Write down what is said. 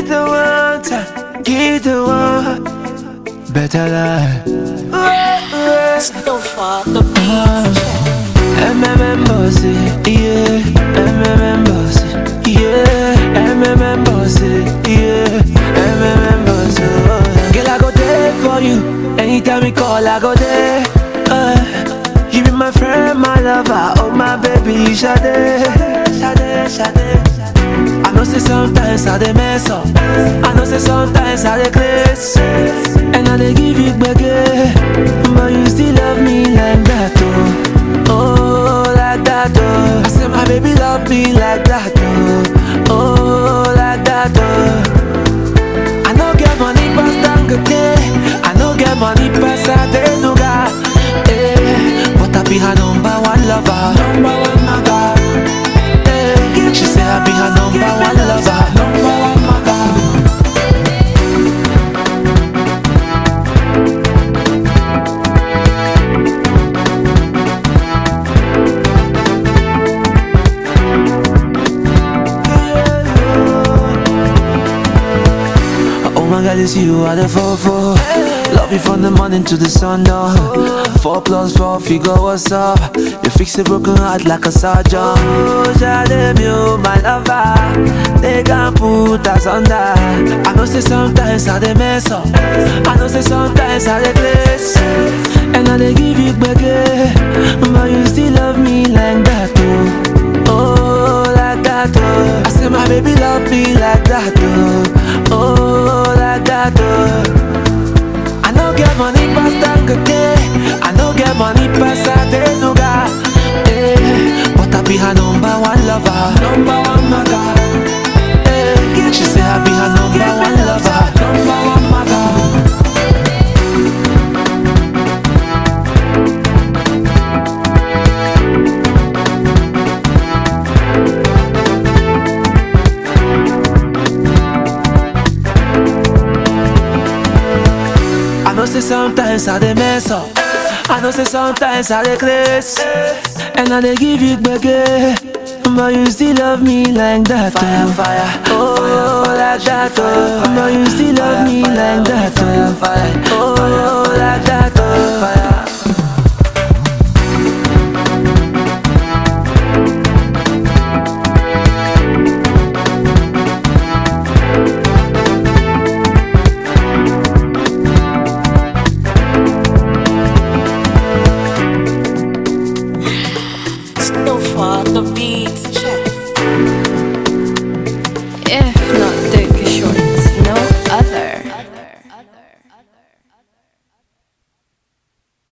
Give the one time, give the one better life. So far, the beat. MMM bossy, yeah. MMM bossy, yeah. MMM bossy, yeah. MMM bossy. oh. Girl, I go there for you. Anytime you call, I go there. Uh, you be my friend, my lover, oh my baby, Sade, Sade, Sade. I know say sometimes I dey mess up. I know say sometimes I dey craze, and I dey give you gbege, but you still love me like that, oh, oh like that, oh. I say my baby love me like that, oh, oh like that, oh. I no get money pass Dangote, I no get money pass Adenuga, eh, but I be her number one lover, number one maga. Eh, She say I be her number one lover, number one maga. Oh my God, it's you are the four four. Love you from the morning to the sun down. Four plus four figure, what's up? You fix a broken heart like a surgeon. Oh, Jade, you my lover. They can put us under. I know say sometimes I dey mess up. I know say sometimes I dey place. And I dey give you gbege, but you still love me like that, oh. Oh, like that, oh. I say my baby love me like that, oh. Oh, like that, oh. I no get money pass Dangote, I no get money pass Adenuga, eh. But I be her number one lover, number one maga. Eh. She say I be her number one lover, number one maga. I know say sometimes I dey mess up. I know say sometimes I dey craze, and I dey give you gbege. But you still love me like that, fire, fire, oh, like that, oh. But you still love me like that, fire, fire, oh, like that,